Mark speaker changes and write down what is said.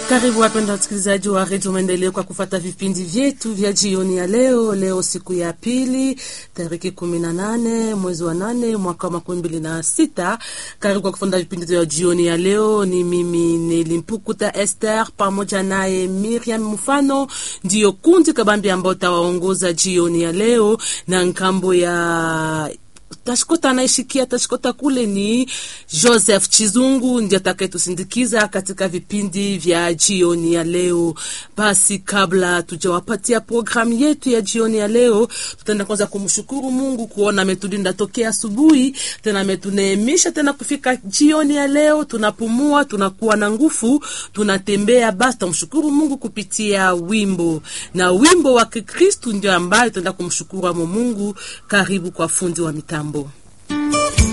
Speaker 1: Karibu wapenda wasikilizaji wa redio Maendeleo kwa kufata vipindi vyetu vya jioni ya leo. Leo siku ya pili tariki kumi na nane mwezi wa nane mwaka wa makumi mbili na sita. Karibu kwa kufata vipindi vya jioni ya leo. Ni mimi Nelimpukuta Esther pamoja naye Miriam Mfano, ndiyo kundi kabambi ambao tawaongoza jioni ya leo na nkambo ya tashikota anaishikia tashikota kule ni Joseph Chizungu ndiye atakayetusindikiza katika vipindi vya jioni ya leo. Basi kabla tujawapatia programu yetu ya jioni ya leo, tutaenda kwanza kumshukuru Mungu kuona ametulinda tokea asubuhi, tena ametuneemisha tena kufika jioni ya leo. Tunapumua, tunakuwa na nguvu, tunatembea. Basi tumshukuru Mungu kupitia wimbo na wimbo wa Kikristu ndio ambayo tutaenda kumshukuru amo Mungu. Karibu kwa fundi wa mitambo.